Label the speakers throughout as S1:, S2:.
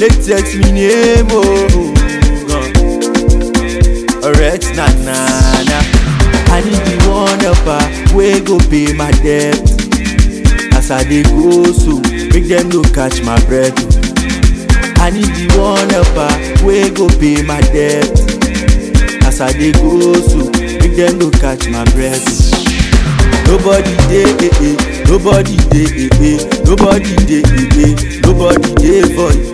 S1: make text me name oh. Alright, na na na. I need the one helper wey go pay my debt. As I dey go so, make them no catch my breath. oh. I need the one helper wey go pay my debt. As I dey go so, make them no catch my breath. oh. Nobody dey eh eh, nobody dey eh eh, nobody dey eh eh, nobody dey for you.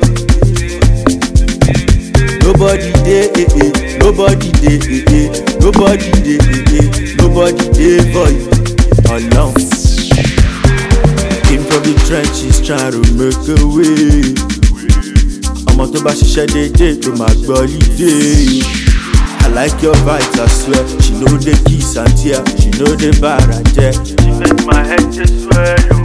S1: Nobody dey eh eh, nobody dey eh eh, nobody dey eh eh, nobody dey for you. Alone. Came from the trenches trying to make a way. Ọmọ tó bá ṣiṣẹ́ déédéé ló máa gbọ́ lídé. I like your vibes, I swear. She know the kiss and tear, she know the bar and jet.
S2: She make my head just swell.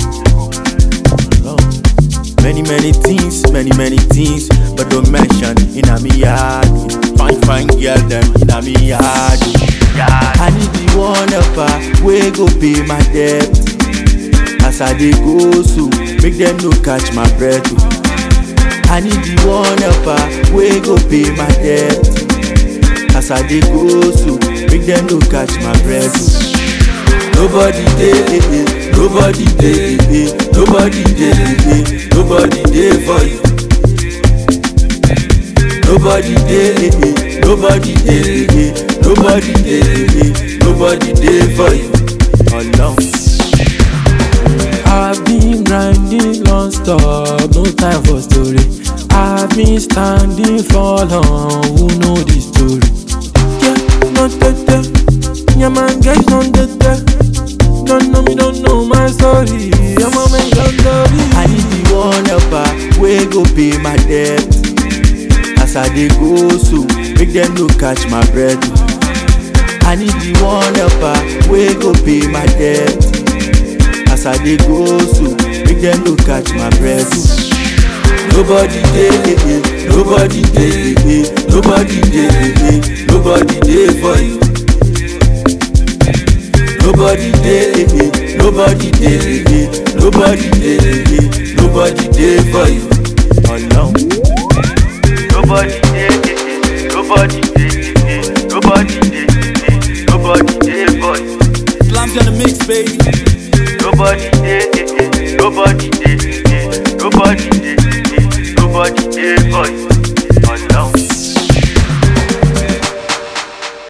S1: Many, many things, many, many things, but don't mention in a me yard. Fine, fine girl, them in a me yard.
S2: Yeah.
S1: I need the one helper, we go pay my debt. As I dey go so, make them no catch my breath. oh. I need the one helper, we go pay my debt. As I dey go so, make them no catch my breath. oh. Nobody dey eh eh, nobody dey eh eh, nobody dey eh eh, nobody dey for you. Nobody dey eh eh, nobody dey eh eh, nobody dey eh eh, nobody dey for you. Alone.
S3: I've been grinding non-stop, no time for story. I've been standing for long, who know the story? Yeah, not that Yeah, man, guys, not that Don't know me, don't know my story. I'm a man, don't story.
S1: I need the one helper, we go pay my debt. As I dey go so, make them no catch my breath. oh. I need the one helper, we go pay my debt. As I dey go so, make them no catch my breath. oh. Nobody dey eh eh, nobody dey eh eh, nobody dey eh eh, nobody dey for you. Nobody dey eh eh, nobody dey eh eh, nobody dey eh eh, nobody dey for you.